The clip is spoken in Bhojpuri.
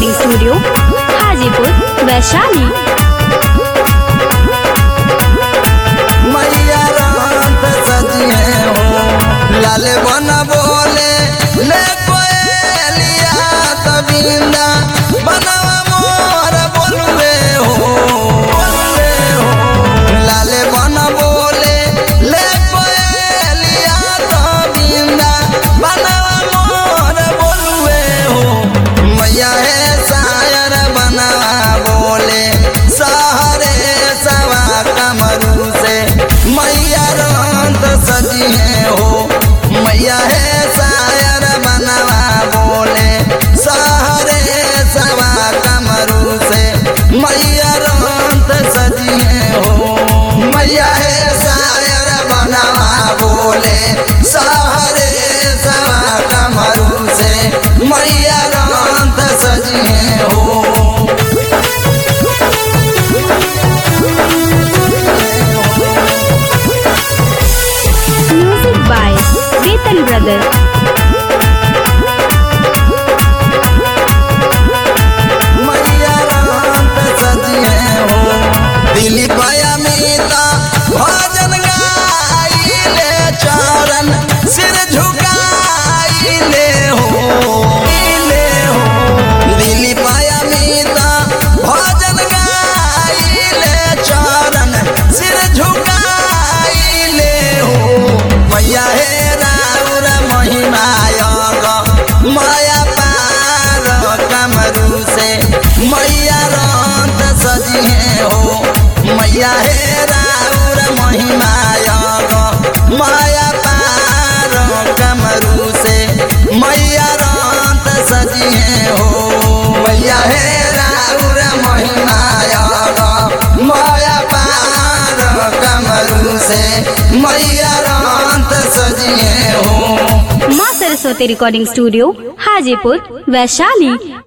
रिकॉर्डिंग स्टूडियो हाजीपुर वैशाली मैया रात सजिए हो लाल बन बोले ले कोयलिया तबिंदा बनवा मोर बोलवे हो बोलवे हो लाल बन बोले ले कोयलिया तबिंदा बनवा मोर बोलवे हो मैया है शायर बनवा बोले सहरे सवा कमरू से मैया रंत सजिए हो मैया है शायर बनवा बोले सहरे सवा कमरू से मैया रंत सजिए हो मैया है शायर बनवा बोले सहरे सवा कमरू से मैया रंत सजिए हो म्यूजिक बाय वेतन ब्रदर मैया रात सजिए हो दिली पाया मीता भजन गाइले चरण सिर झुकाइले हो ले हो दिली पाया मीता भजन गाइले चरण सिर झुकाइले हो मैया हे राउर महिमायग माया पार कमरू से मैया रंत सजिए हो मैया हे राउर महिमायग माया पार कमरू से मैया रंत सजिए हो मैया हे राउर महिमायग माया पार कमरू से मैया रंत सजिए हो माँ सरस्वती रिकॉर्डिंग स्टूडियो हाजीपुर वैशाली